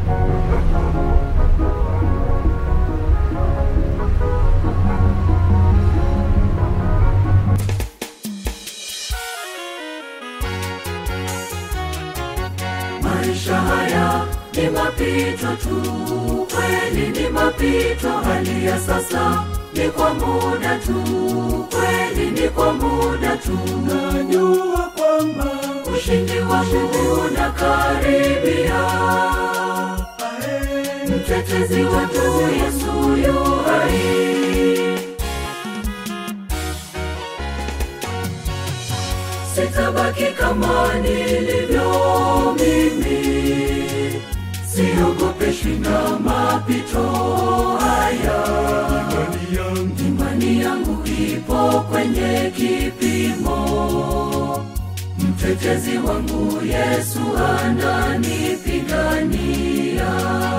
maisha haya ni mapito tu kweli ni mapito hali ya sasa ni kwa muda tu kweli ni kwa muda tu najua kwamba ushindi wangu unakaribia ae, mtetezi wetu yesu yu hai sitabaki kama nilivyo mimi siogopeshwi na mapito haya imani yangu imani yangu ipo kwenye kipimo mtetezi wangu yesu ananipigania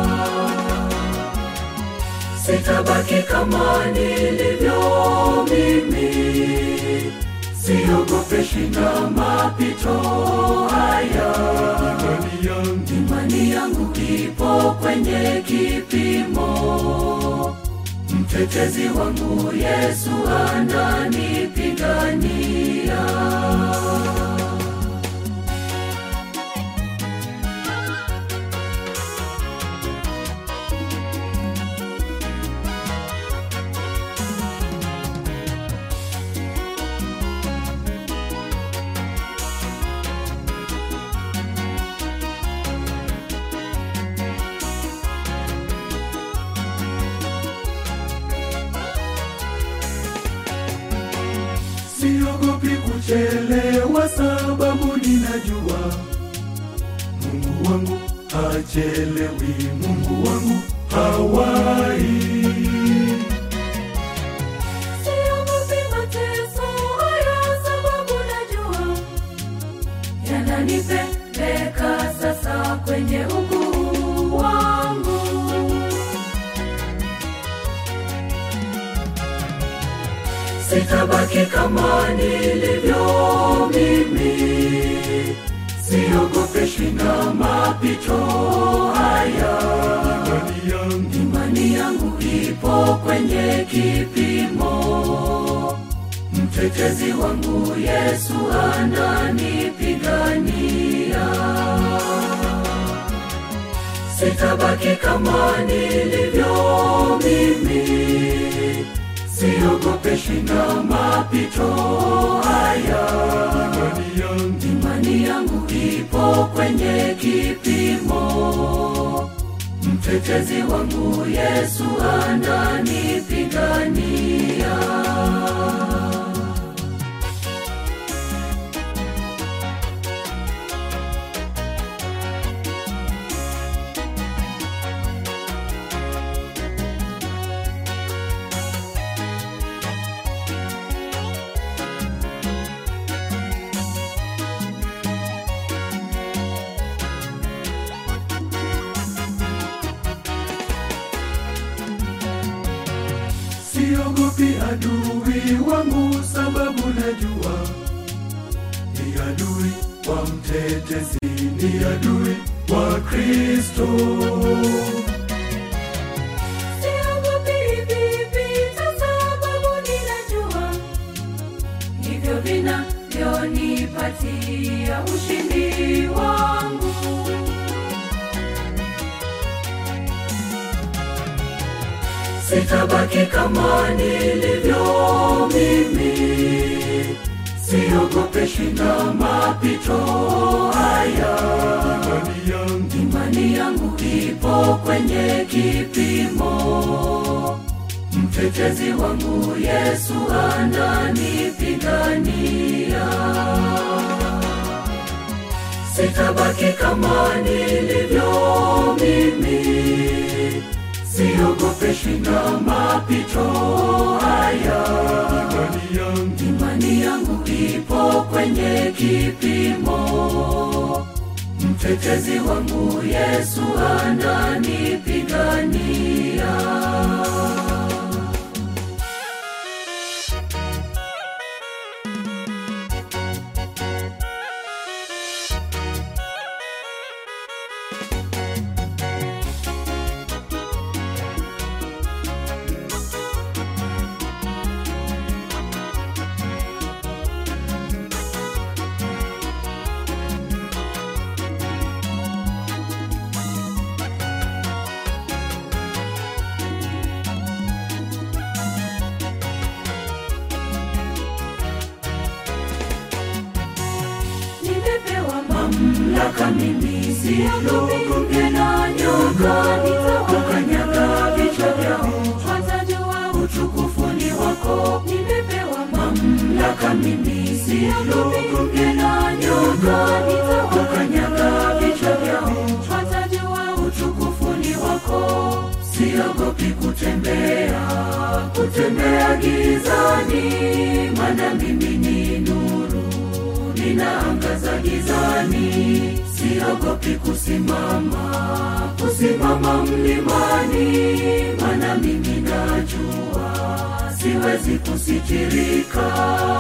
sitabaki kama nilivyo mimi siogopeshwi na mapito haya imani yangu imani yangu ipo kwenye kipimo mtetezi wangu yesu ananipigania siogopi kuchelewa sababu ninajua mungu wangu hachelewi mungu wangu hawai siogopi mateso haya sababu najua yananipeleka sasa kwenye ukuu wangu sitabaki kama nilivyo mimi siogopeshwi na mapito haya imani yangu imani yangu ipo kwenye kipimo mtetezi wangu yesu ananipigania sitabaki kama nilivyo mimi siogopeshwi na mapito haya imani yangu imani yangu ipo kwenye kipimo mtetezi wangu yesu ananipigania siogopi adui wangu sababu najua ni adui wa mtetezi ni adui wa kristo siogopi vipita sababu ninajua hivyo vinavyonipatia ushindi wangu sitabaki kama nilivyo mimi siogopeshwi na mapito haya imani yangu imani yangu ipo kwenye kipimo mtetezi wangu yesu ananipigania sitabaki kama nilivyo mimi siogopeshwi na mapito haya imani yangu imani yangu ipo kwenye kipimo mtetezi wangu yesu ananipigania mamlaka mimi siogopi na nyoka nitawakanyaga vichwa vyao watajua utukufu ni wako nimepewa mamlaka mimi siogopi na nyoka nitawakanyaga vichwa vyao watajua utukufu ni wako siogopi kutembea kutembea gizani maana mimi ni nuru ninaangaza gizani siogopi kusimama kusimama mlimani maana mimi najua siwezi kusitirika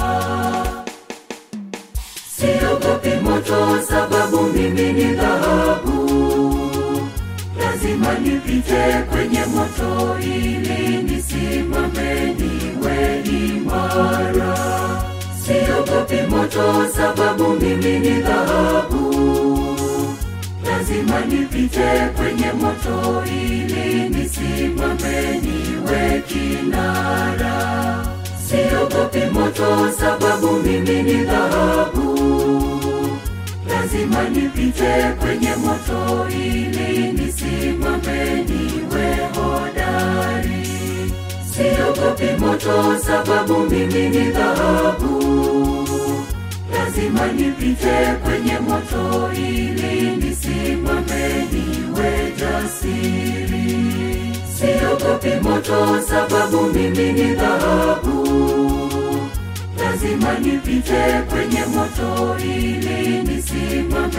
siogopi moto sababu mimi ni dhahabu lazima nipite kwenye moto ili nisimame niwe imara siogopi moto sababu mimi ni dhahabu lazima nipite kwenye moto ili nisimame niwe kinara siogopi moto sababu mimi ni dhahabu lazima nipite kwenye moto ili nisimame niwe hodari siogopi moto sababu mimi ni dhahabu lazima nipite kwenye moto ili nisimame niwe jasiri siogopi moto sababu mimi ni dhahabu lazima nipite kwenye moto ili nisimame